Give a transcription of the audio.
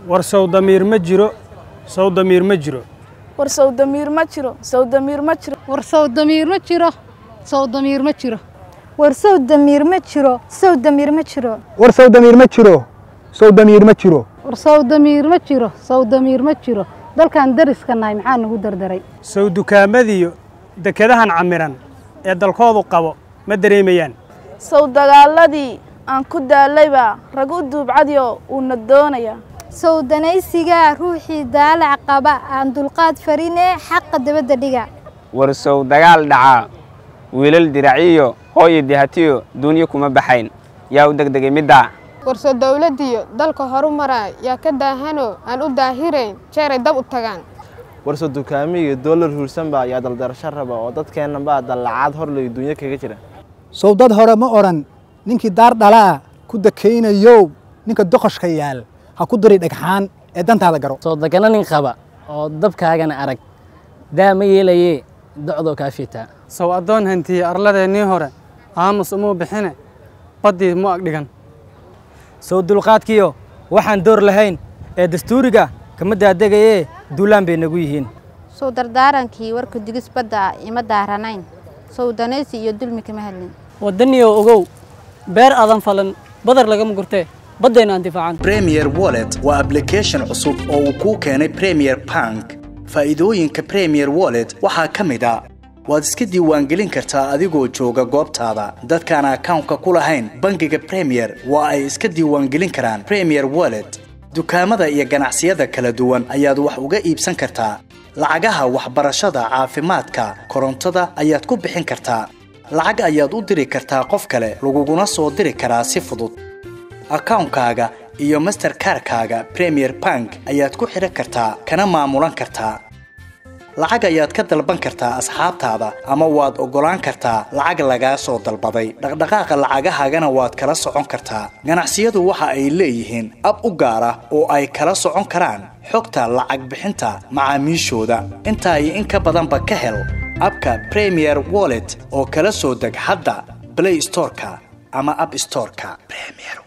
war sawdamiir ma jiro sawdamiir ma jiro war sawdamiir ma jiro sawdamiir ma jiro war sawdamiir ma jiro sawdamiir ma jiro war sawdamiir ma jiro sawdamiir ma jiro war sawdamiir ma jiro sawdamiir ma jiro war sawdamiir ma jiro sawdamiir ma jiro dalkan dariska nahay maxaa nagu dardaray sow dukaamadiyo dekedahan camiran ee dalkoodu qabo ma dareemayaan sow dagaaladii aan ku daallaybaa rag u duubcadiyo uuna doonayaa sow danaysigaa ruuxii daalac qaba aan dulqaad farinee xaqa dabadda dhiga war sow dagaal dhacaa wiilal diraciyo hooyo dihatiyo duunyo kuma baxayn yaa u degdegay middaa warso dawladdiyo dalka horu maraa yaa ka daahanoo aan u daahirayn jeeray dab u tagaan warso dukaamiyo doolar huursan baa yaa daldarasho raba oo dadkeenna baa dallacaad horley duunyo kaga jira sow dad hore ma odhan ninkii daar dhalaa ku dakaynayow ninka doqoshka yaal ha ku diri dhagxaan ee dantaada garo soo degana nin qaba oo dabkaagana arag daa ma yeelayee docdoo kaa fiitaa sow addoon hantiye arladeennii hore aamus umuu bixine baddii mu agdhigan sow dulqaadkiyo waxaan door lahayn ee dastuuriga kama daadegayee duulaan bay nagu yihiin sow dardaarankii warka digis badda ah ima daaranayn sow danaysi iyo dulmi kama hadlin waddaniyow ogow beer aadan falan badar lagama gurtee baddayna aan difaacan premier wallet waa ablication cusub oo uu kuu keenay premier bank faa'iidooyinka premier wallet waxaa ka mid a waad iska diiwaangelin kartaa adigoo jooga goobtaada dadkaan akawnka ku lahayn bangiga premier waa ay iska diiwaangelin karaan premier wallet dukaamada iyo ganacsiyada kala duwan ayaad wax uga iibsan kartaa lacagaha waxbarashada caafimaadka korontada ayaad ku bixin kartaa lacag ayaad u diri kartaa qof kale laguguna soo diri karaa si fudud akawnkaaga iyo masterkarkaaga premier bank ayaad ku xidhan kartaa kana maamulan kartaa lacag ayaad ka dalban kartaa asxaabtaada ama waad oggolaan kartaa lacag lagaa soo dalbaday dhaqdhaqaaqa lacagahaagana waad kala socon kartaa ganacsiyadu waxa ay leeyihiin ab u gaar ah oo ay kala socon karaan xogta lacag bixinta macaamiishooda intaa iyo in ka badanba ka hel abka premier wallet oo kala soo deg hadda blay storeka ama ab storeka